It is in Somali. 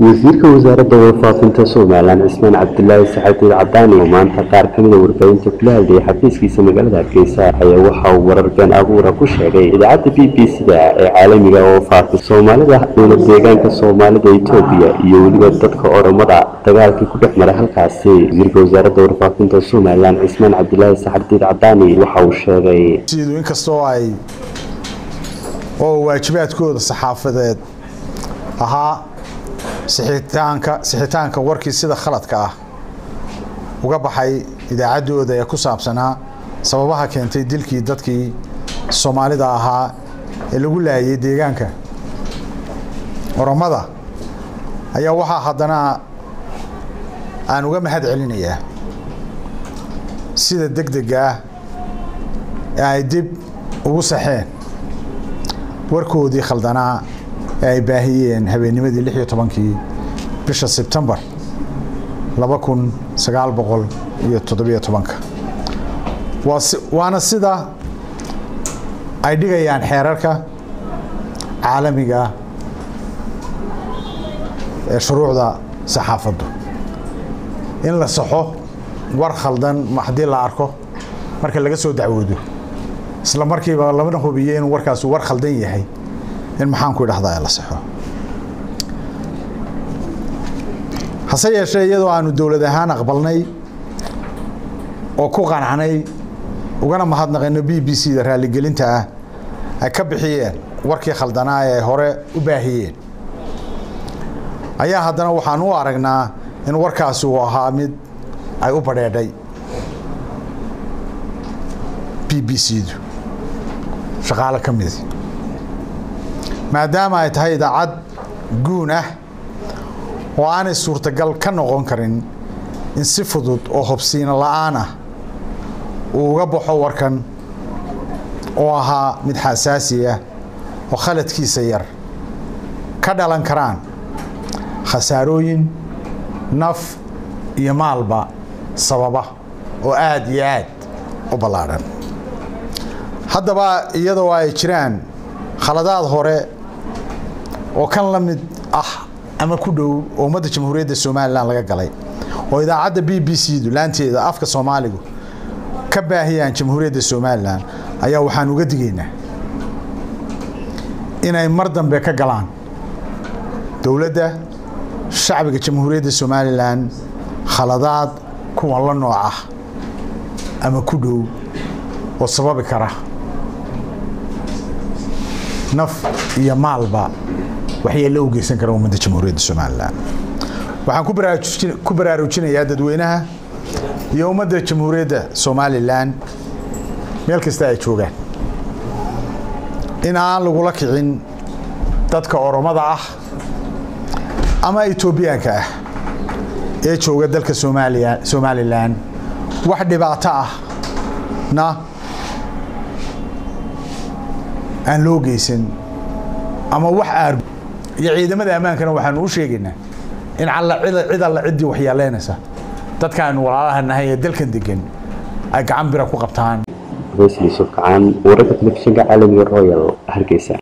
wasiirka wasaaradda warfaafinta somalilan cismaan cabdilaahi saxadiid cadaani oo maanta qaar kamida warbaahinta kula hadlayay xafiiskiisa magaalada hargeysa ayaa waxa uu warar been abuura ku sheegay idaacadda b b c-da ee caalamiga oo faafay soomaalida dowla deegaanka soomaalida etoobiya iyo weliba dadka oromada dagaalkii ku dhex maray halkaasi wasiirka wasaaradda warfaafinta somalilan cismaan cabdilaahi saxadiid cadaani waxa uu sheegay inkastoo ay oo waajibaadkooda saxaafadeed ahaa sixitaanka sixitaanka warkii sida khaladka ah uga baxay idaacaddooda ee ku saabsanaa sababaha keentay dilkii dadkii soomaalida ahaa ee lagu laayay deegaanka oromada ayaa waxaa haddana aan uga mahad celinayaa sida deg dega ah ee ay dib ugu saxeen warkoodii khaldanaa ee ay baahiyeen habeennimadii lix iyo tobankii bisha sebtembar laba kun sagaal boqol iyo toddobiyo tobanka waana sida ay dhigayaan xeerarka caalamiga ee shuruucda saxaafaddu in la saxo war khaldan haddii la arko marka laga soo dacwoodo isla markiiba lamana hubiyo inuu warkaasi war khaldan yahay in maxaanku idhahdaa la saxo hase yeeshee iyadoo aanu dowlad ahaan aqbalnay oo ku qanacnay ugana mahadnaqayno b b c da raaligelinta ah ay ka bixiyeen warkii khaldanaa ee hore u baahiyeen ayaa haddana waxaan u aragnaa in warkaasi uu ahaa mid ay u badheedhay b b c du shaqaalo ka midi maadaama ay tahay idaacad guun ah oo aanay suurtagal ka noqon karin in si fudud oo hobsiino la-aan ah uu uga baxo warkan oo ahaa mid xasaasi ah oo khaladkiisa yar ka dhalan karaan khasaarooyin naf iyo maalba sababa oo aada iyo aad u ballaadhan haddaba iyadoo ay jiraan khaladaad hore oo kan la mid ah ama ku dhow oo ummadda jamhuuriyadda somalilan laga galay oo idaacadda b b c du laanteeda afka soomaaligu ka baahiyaan jamhuuriyadda somalilan ayaa waxaan uga digaynaa inay mar dambe ka galaan dowladda shacbiga jamhuuriyadda somalilan khaladaad kuwan la nooc ah ama ku dhow oo sababi kara naf iyo maalba waxyeello u geysan kara ummadda jamhuuriyadda somalilan waxaan ku baraarujinayaa dadweynaha iyo ummadda jamhuuriyadda somalilan meel kasta ay joogaan in aan lagula kicin dadka oromada ah ama etoobiyaanka ah ee jooga dalka somaaliya somalilan wax dhibaato ah na aan loo geysan ama wax aar iyo ciidamada ammaankana waxaanu u sheegaynaa in cid alla ciddii waxyeeleynaysa dadkaanu walaalaha nahay ee dalkan degan ay gacan bira ku qabtaan faysal yuusuf kacaan wararka telefishinka caalamiga royal hargeysa